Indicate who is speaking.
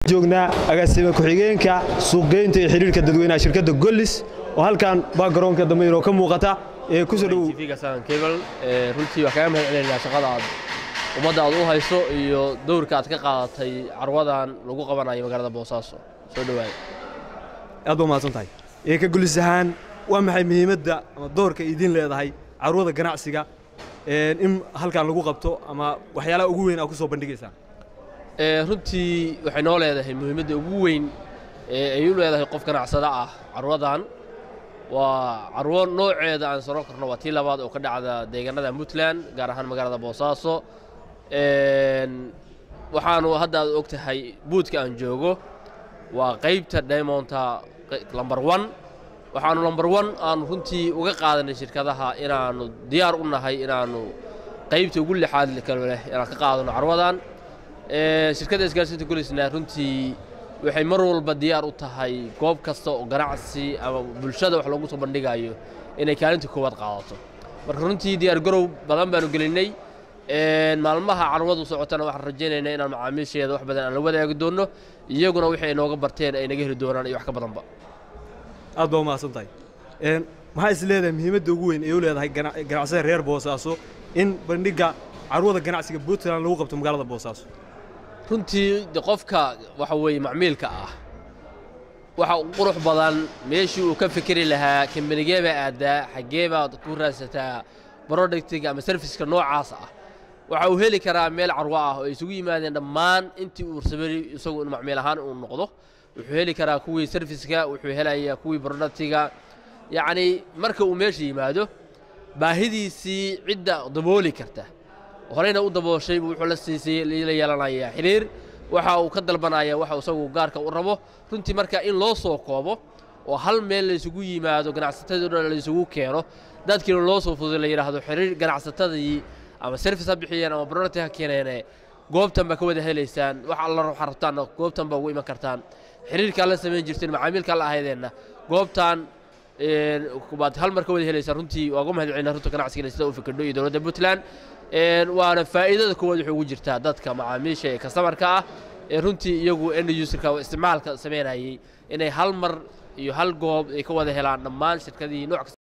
Speaker 1: joognaa agaasime ku-xigeenka suuqgeynta iyo xidhiirka dadweynaha shirkadda gollis oo halkan baa garoonka dambe inoo ka muuqata ee kusoo dhowow
Speaker 2: kebal runtii waa kaga mahad celinaynaa shaqada aad ummadda aad u hayso iyo dowrka aad ka qaadatay carwadan lagu qabanayo magaalada boosaaso soo dhowaada
Speaker 1: aad baa mahadsan tahay ee ka gollis ahaan waa maxay muhiimadda ama doorka idiin leedahay carwada ganacsiga in halkan lagu qabto ama waxyaalaha ugu weyn aad ku soo bandhigaysaan
Speaker 2: runtii waxay noo leedahay muhiimadda ugu weyn ee ay u leedahay qof ganacsada ah carwadan waa carwo nooceeda aan saro karno waa tii labaad oo ka dhacda deegaanada puntland gaar ahaan magaalada boosaaso waxaanu hadda aad og tahay buudka aan joogo waa qaybta diamonta lomber one waxaanu lomber one aanu runtii uga qaadanay shirkadaha inaannu diyaar u nahay inaannu qaybta ugu lixaad kale leh inaan ka qaadano carwadan shirkadda isgaarsiinta gulisna runtii waxay mar walba diyaar u tahay goob kasta oo ganacsi ama bulshada wax loogu soo bandhigayo inay kaalinta koowaad qaadato marka runtii diyaar garow badan baanu gelinnay maalmaha carwadu socotana waxaan rajaynaynaa inaan macaamiisheeda wax badan aan la wadaagi doonno iyaguna wixii ay nooga barteen ay naga heli doonaan iyo wax ka badanba
Speaker 1: aad baa umahadsan tahay maxaa is leedahay muhiimadda ugu weyn ee u leedahay ganacsada reer boosaaso in bandhigga carwada ganacsiga puntland lagu qabto magaalada boosaaso
Speaker 2: runtii de qofka waxa weeye macmiilka ah waxa qurux badan meeshii uu ka fikeri lahaa kambanigee baa aadaa xaggee baad ku raadsataa brodhectiga ama serviska noocaas ah waxa uu heli karaa meel carwo ah oo ay isugu yimaadeen dhammaan intii uu rabay isagu in macmiil ahaan uu noqdo wuxuu heli karaa kuwii serviska wuxuu helayaa kuwii brodhectiga yacnii marka uu meesha yimaado baahidiisii cidda dabooli karta horeyna u dabooshay wuxuu la siisay la yeelanayaa xiriir waxa uu ka dalbanaya waxa isagu gaarka u rabo runtii marka in loo soo koobo oo hal meel laysugu yimaado ganacsatadii o dhan laysugu keeno dadkiina loo soo fuday la yidhaahdo xiriir ganacsatadii ama service ha bixiyeen ama product ha keeneene goobtan baa ka wada helaysaan wax alla waxaa rabtaanna goobtan baa ugu iman kartaan xiriirkaa la samayn jirteen macaamiilkaa la ahaydeenna goobtan baad hal mar ka wada helaysaan runtii waa uga mahad celina runta ganacsiga sida u fikirno iyo dowladda puntland waana faa'iidada koowaad waxay ugu jirtaa dadka macaamiisha ee kastamarka ah ee runtii iyagu end userka isticmaalka samaynayay inay hal mar iyo hal goob ay ka wada helaan dhammaan shirkadii nooc kasta